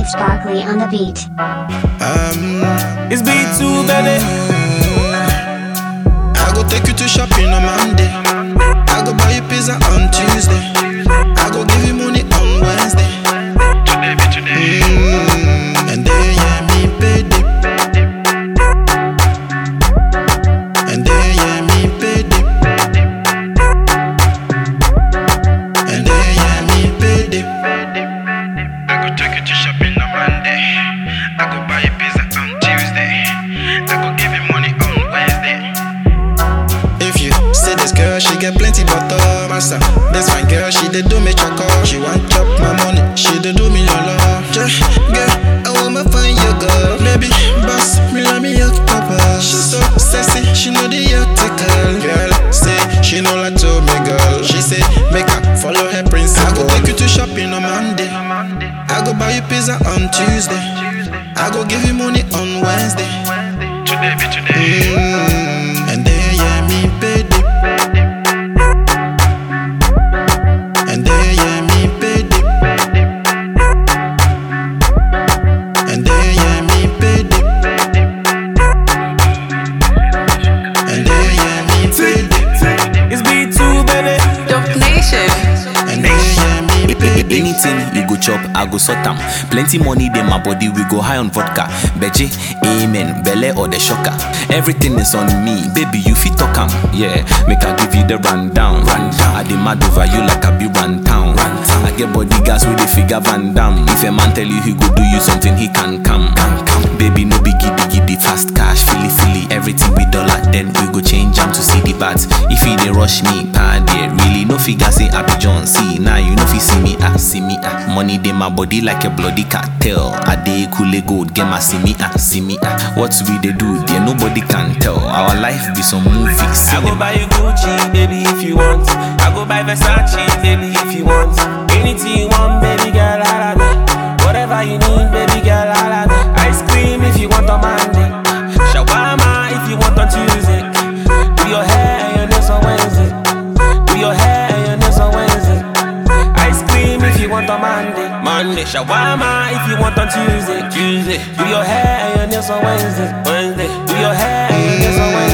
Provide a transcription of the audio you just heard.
DJ Sparkly on the beat. Um, It's B2, baby. I go take you to shopping on Monday. I go buy you pizza on Tuesday. I go give you money on Wednesday. Today be today. Mm, and then yeah, me pay dip. And then yeah, me pay dip. And then yeah, me pay dip. I go take you to shopping on Monday. I go buy you pizza on Tuesday. I go give you money on Wednesday. If you see this girl, she get plenty butter, massa. This fine girl, she dey do me choco. She want chop my money, she dey do me lolo. Yeah, girl, I want me find your girl. Baby, boss, me love me your papa. She so sexy, she know the article. Girl, say she know like to me girl. She say make her follow her principle. I go take you to shopping on Monday. I go buy you pizza on Tuesday. I go give you money on Wednesday. Today be today. Mm, and then yeah, me pay dip. And then yeah, me pay dip. And then yeah, me pay dip. And then yeah, me pay dip. It's B2, baby. Dope Nation. And then yeah, me pay dip. Anything you go chop, I go sort am. Plenty money in my body, we go high on vodka. Beje, amen, belle or the shocker. Everything is on me, baby, you fit talk am. Yeah, make I give you the rundown. Rundown. I demand over you like I be run town. Run town. I get bodyguards with the figure Van Dam. If a man tell you he go do you something, he can come. Can come. Baby, no be giddy giddy, fast cash, filly filly. Everything with dollar, then we go change am to see the bats. If he dey rush me, pad yeah, really no figure say Happy John see. Now you know fi see me ah, see me ah. Money dey my body like a bloody cartel. I dey cool gold, get my see me ah, see me ah. What we dey do there, nobody can tell. Our life be some movie I go cinema. buy you Gucci, baby, if you want. I go buy Versace, baby, if you want. Anything you want, baby girl, holla me. Whatever you need, baby girl, holla me. Ice cream if you want on Monday. Shawarma if you want on Tuesday. Do your hair and your nails on Wednesday. Do your hair and your nails on Wednesday. Ice cream if you want on Monday. Monday. Shawarma if you want on Tuesday. Tuesday. Do your hair and your nails on Wednesday. Wednesday. Do your hair and your nails on Wednesday.